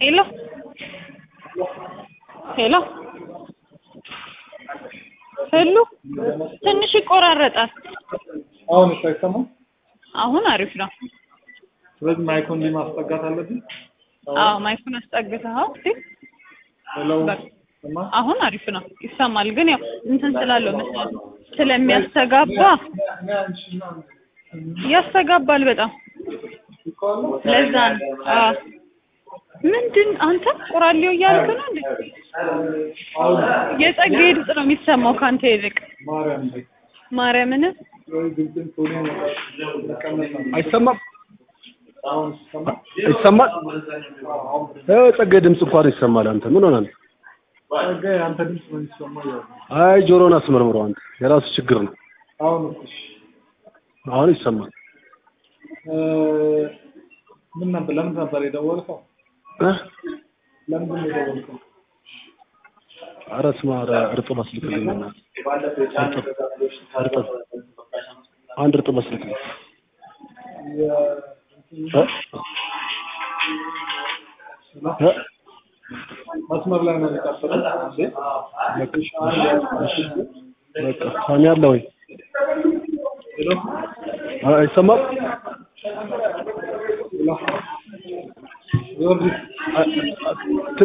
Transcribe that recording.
ሄሎ ሄሎ ሄሎ ትንሽ ይቆራረጣል። አሁን እሱ አይሰማም። አሁን አሪፍ ነው። ስለዚህ ማይኩን እንዲህ ማስጠጋት አለብኝ። አዎ ማይኩን አስጠግተኸው እስኪ ሄሎ በቃ ሰማ አሁን አሪፍ ነው ይሰማል። ግን ያው እንትን ስላለው መሰለኝ ስለሚያስተጋባ ያስተጋባል በጣም ለዛ ነው። አዎ ምንድን አንተ ቆራሌው እያልክ ነው እንዴ? የጸጌ ድምፅ ነው የሚሰማው ከአንተ ይልቅ ማርያም ላይ ማርያምን ወይ ግብፅን ቶሎ መቀነስ ነው። አይሰማም አሁን ሲሰማ ይሰማል። ጸጋዬ ድምፅ እንኳን ይሰማል። አንተ ምን ሆናል? ጸጋዬ አንተ ድምፅ ነው የሚሰማው ያው አይ ጆሮን አስመርምረው አንተ የራሱ ችግር ነው። አሁን እሺ አሁን ይሰማል። እ ምን ነበር ለምን ነበር የደወልከው? እ? ለምንድን ነው የደወልከው? ኧረ ስማ፣ ኧረ እርጥብ አስልክልኝ በእናትህ። እርጥብ እርጥብ አንድ እርጥብ አስልክልኝ። የ- እ? እ? መስመር ላይ ነው የሚቀጥለው እንዴ? በቃ ሳሚ አለ ወይ? ሄሎ አ- አይሰማም? ሄሎ ጊዮርጊስ አ- አ-